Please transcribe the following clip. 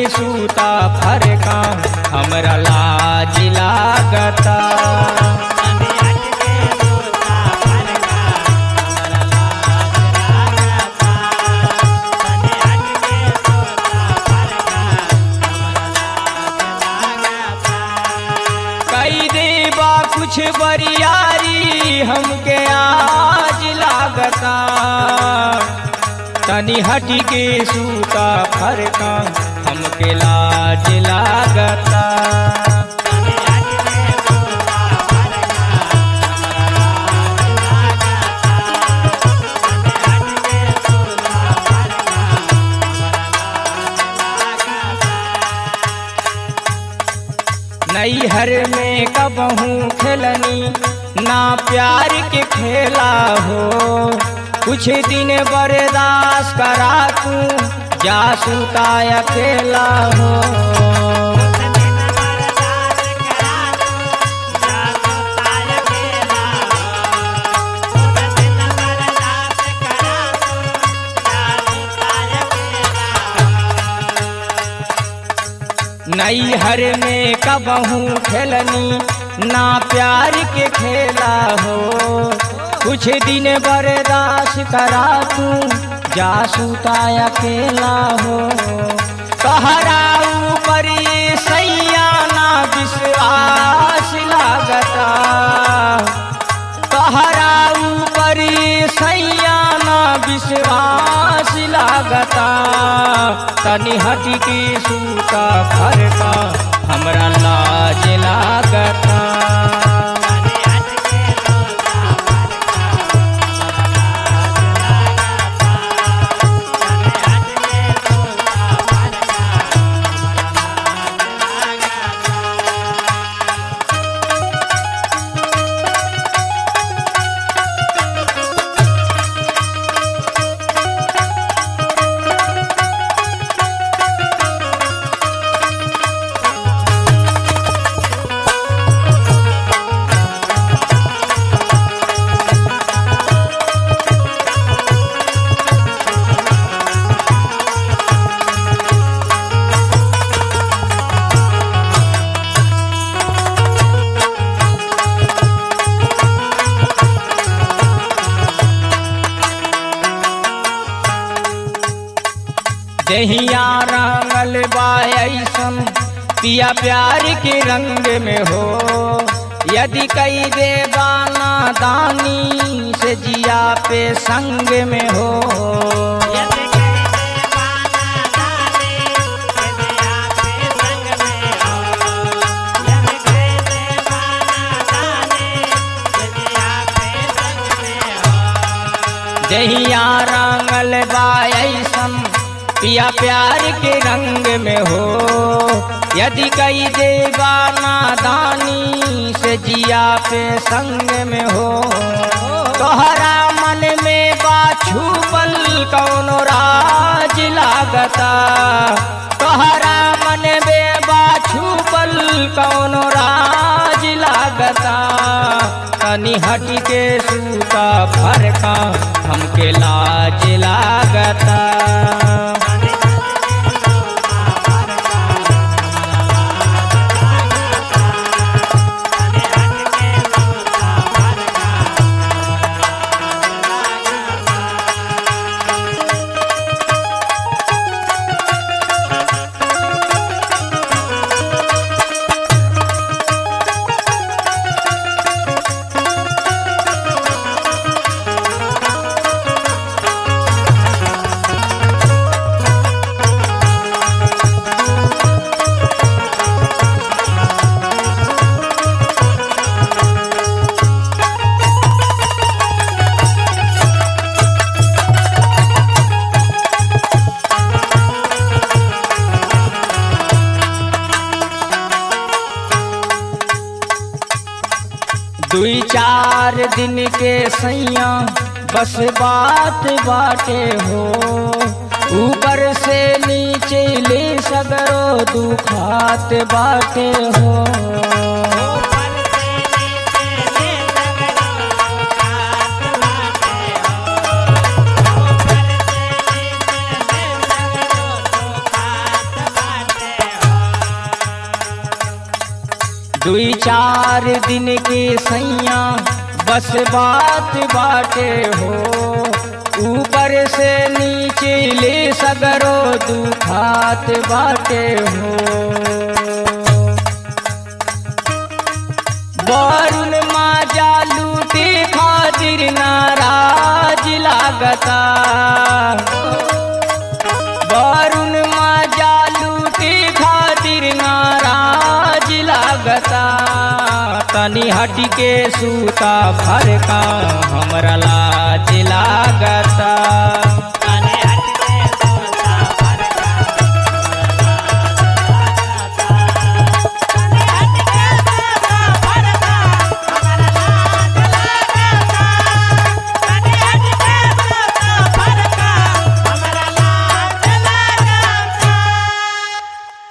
सूता फरका हमरा लाज लागता कई देबा कुछ बरियारी हमके आज लागता तनी हटी के सूता फरका हमके लाज लागता नैहर में कबहू खेलनी ना प्यार के खेला हो कुछ दिन बर्दाश्त करा तू जा सुता अकेला हो नैहर में कबहू खेलनी ना प्यार के खेला हो कुछ दिन बर्दाश्त करा तू जा सुता अकेला हो कहरा ऊपर ये सैया ना विश्वास लागता कहरा ऊपर ये सैया ना विश्वास लागता तनी हटी के सूता फरका हमरा लाज लागता दहिया रंगल बायसन पिया प्यार के रंग में हो यदि कई देवाना दानी से जिया पे संग में हो दहिया रंगल बायसन पिया प्यार के रंग में हो यदि कई देवाना दानी से जिया पे संग में हो तोहरा मन में बाछू बल कौनो राज लागता तोहरा मन में बाछू बल कौनो राज लागता तनी हट के सूता फरका हमके लाज लागता दुई चार दिन के सैया बस बात बाटे हो ऊपर से नीचे ले सगरो दुखात बाटे हो दुई चार दिन के सैया बस बात बाटे हो ऊपर से नीचे ले सगरो दुखात बाटे हो वरुण माजा लूटे खातिर नाराज लागता वरुण माजा लूटे खातिर नाराज लागता तनी हट के सूता फरका हमरा लाज